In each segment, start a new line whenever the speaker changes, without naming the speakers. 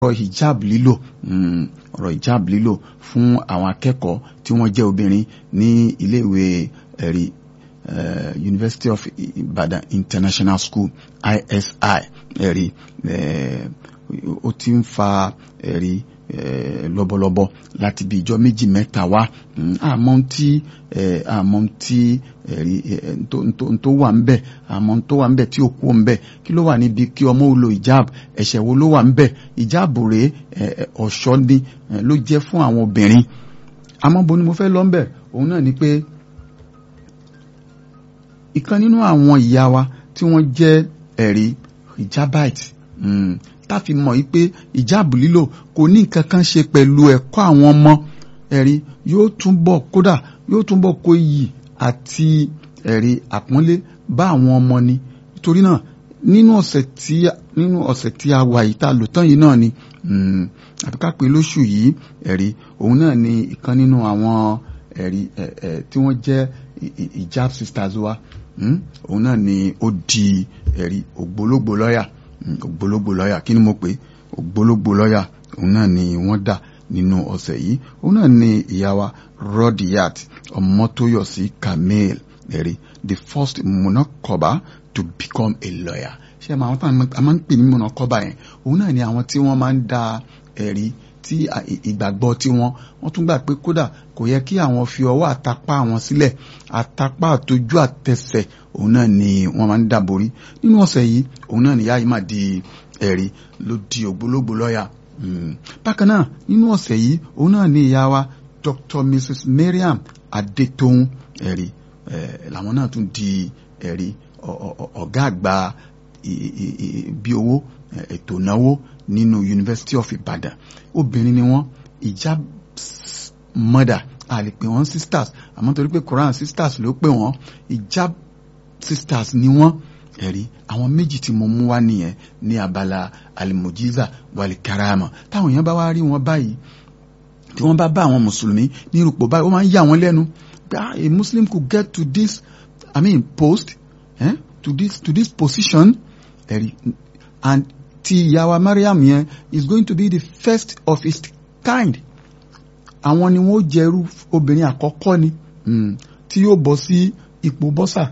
ọ̀rọ̀ hijab lílò ọ̀rọ̀ hijab lílò fún àwọn akẹ́kọ̀ọ́ tí wọ́n jẹ́ obìnrin ní iléèwé ẹ̀rí University of Ibadan International School ISI ẹ̀rí ó ti ń fa ẹ̀rí lọ́bọ̀lọ́bọ̀ láti bí ìjọ méjì mẹ́ta wá àmọ́ tí àmọ́ tí ẹ̀rí tó wà ń bẹ̀ àmọ́ tó wà ń bẹ̀ tí ò kú ń bẹ̀ kí ló wà níbi kí ọmọ ó lo ìjáàb ẹ̀ṣẹ̀ wo ló wà ń bẹ̀ ìjáàb rèé ọ̀ṣọ́ ni ló jẹ́ fún àwọn obìnrin àmọ́ bo ni mo fẹ́ lọ ń bẹ̀ òun náà ni pé ìkan nínú àwọn ìyá wa tí wọ́n jẹ́ ẹ̀rí hijabite táfi mọ̀ yí pé ìjáàbù lílò kò ní nǹkan kan ṣe pẹ̀lú ẹ̀kọ́ àwọn ọmọ ẹ̀rí yóò túnbọ̀ kódà yóò túnbọ̀ kó iyì àti ẹ̀rí àpọ́nlé bá àwọn ọmọ ni nítorí náà nínú ọ̀sẹ̀ tí nínú ọ̀sẹ̀ tí a wà yìí tá a lò tán yìí náà ni àbí ká pé lóṣù yìí ẹ̀rí òun náà ni ìkan nínú àwọn ẹ̀rí tí wọ́n jẹ́ ìjáàb sisters wa òun náà ni ó di ẹ̀rí ògbólógbò lọ́yà ògbólógbò lọ́yà kí ni mo pè ògbólógbò lọ́yà òun náà ni wọ́n dà nínú ọ̀sẹ̀ yìí òun náà ni ìyá wa Rodiyat Ọmọtóyọ̀sí Kamil ẹ̀rí the first monocoba to become a lawyer ṣé àwọn tó a máa ń pè ní monocoba yẹn òun náà ni àwọn tí wọ́n máa ń da ẹ̀rí tí ìgbàgbọ́ tí wọ́n wọ́n tún gbà pé kódà kò yẹ kí àwọn fi ọwọ́ àtapá àwọn sílẹ̀ àtapá àtojú àtẹsẹ̀ òun náà ni wọ́n máa ń dàborí nínú ọ̀sẹ̀ yìí òun náà ni yáa yìí máa di ẹ̀rí ló di ògbólógbò lọ́ọ̀yà bákan náà nínú ọ̀sẹ̀ yìí òun náà ni ìyá wa Dr. Mrs. Mariam Adetohun ẹ̀rí làwọn náà tún di ẹ̀rí ọ̀gá àgbà bí owó ètò ìnáwó nínú University of Ibadan obìnrin ni wọ́n ìjà mother a lè pè wọ́n sisters àmọ́ torí pé Quran sisters ló pè wọ́n ìjà sisters ni wọ́n ẹ̀rí àwọn méjì tí mo mú wá nìyẹn ní abala alimojiza walikarama táwọn èèyàn bá wá rí wọn báyìí tí wọ́n bá bá àwọn mùsùlùmí ní irúpò báyìí ó máa ń yà wọ́n lẹ́nu ah a Muslim could get to this I mean post eh, to this to this position ẹ̀rí and ti ìyàwó Mariam yẹn is going to be the first of its kind àwọn ni wọ́n jẹ́rú obìnrin àkọ́kọ́ ni tí yóò bọ́ sí ipò bọ́sà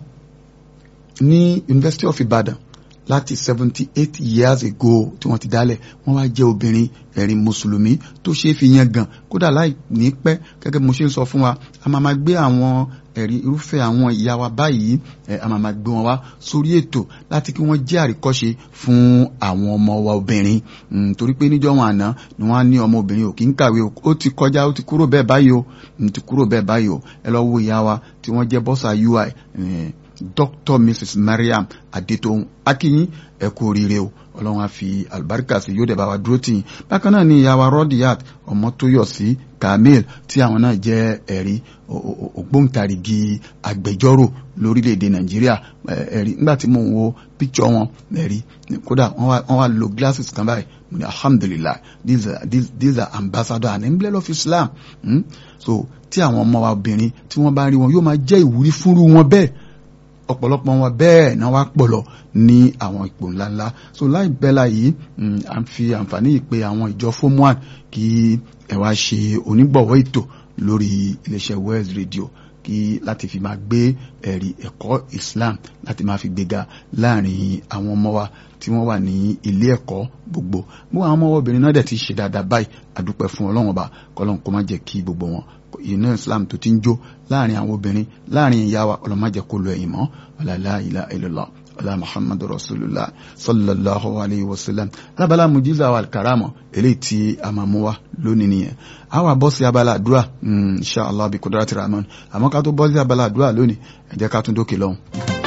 ní University of Ibadan láti seventy eight years ago tí wọ́n ti dálẹ̀ wọ́n wá jẹ́ obìnrin ẹ̀rin mùsùlùmí tó ṣeé fi yan gan kódà láì ní pẹ́ gẹ́gẹ́ bí mo ṣe ń sọ fún wa a máa ma gbé àwọn ẹ̀rí irúfẹ́ àwọn ìyá wa báyìí ẹ̀ a máa ma gbé wọn wá sórí ètò láti kí wọ́n jẹ́ àríkọ́ṣe fún àwọn ọmọ wa obìnrin torí pé níjọ́ wọn àná ni wọ́n á ní ọmọ obìnrin ò kí ń kàwé ó ti kọjá ó ti kúrò bẹ́ẹ̀ báyìí o ti kúrò bẹ́ẹ̀ báyìí o ẹ lọ wo ìyá wa tí wọ́n jẹ́ bọ́sà UI Dr. Mrs. Mariam Adetohun akínyìn ẹ kú oríire o ọlọ́run á fi àlùbáríkà sí yóò dẹ̀ bá wa dúró tì yín bákan náà ni ìyàwó Rodiyat Ọmọtóyọ̀sí Kamil tí àwọn náà jẹ́ ẹ̀rí ògbóǹtarìgì agbẹjọ́rò lórílẹ̀‐èdè Nàìjíríà ẹ̀rí nígbà tí mò ń wo píkṣọ wọn ẹ̀rí kódà wọ́n wá lo glasses kan báyìí mo ní alhamdulillah these are, these, these are ambassador and emblem of Islam hmm? so tí àwọn ọmọ wa obìnrin tí wọ́n bá rí wọn yóò máa jẹ́ ìwúrí fúnrú wọn bẹ́ẹ̀ ọ̀pọ̀lọpọ̀ wọn bẹ́ẹ̀ náà wá pọ̀lọ̀ ní àwọn ipò ńláńlá so láì bẹ́là yìí à ń fi àǹfààní yìí pé àwọn ìjọ fomwan kí ẹ wá ṣe onígbọ̀wọ́ ètò lórí iléeṣẹ́ West Radio kí láti fi máa gbé ẹ̀rí ẹ̀kọ́ Islam láti máa fi gbéga láàrin àwọn ọmọ wa tí wọ́n wà ní ilé ẹ̀kọ́ gbogbo gbogbo àwọn ọmọ obìnrin náà dẹ̀ ti ṣe dáadáa báyìí àdúpẹ́ fún Ọlọ́run ọba kọ́lọ́n kó má jẹ́ kí gbogbo wọn iná Islam tó ti ń jó láàrin àwọn obìnrin láàrin ìyá wa ọlọ́mọdé kó lo ẹ̀yìn mọ́ ọ̀làlá ilá illallah ọ̀là Muhammadu rasulullah sallallahu alayhi wa sallam lábala mujiza wa karama eléyìí tí a máa mú wa lónìí nìyẹn a wà bọ́ sí abala àdúrà insha Allah bí kudrati rahman àmọ́ ká tó bọ́ sí abala àdúrà lónìí ẹ jẹ́ ká tún dókè lọ́hùn.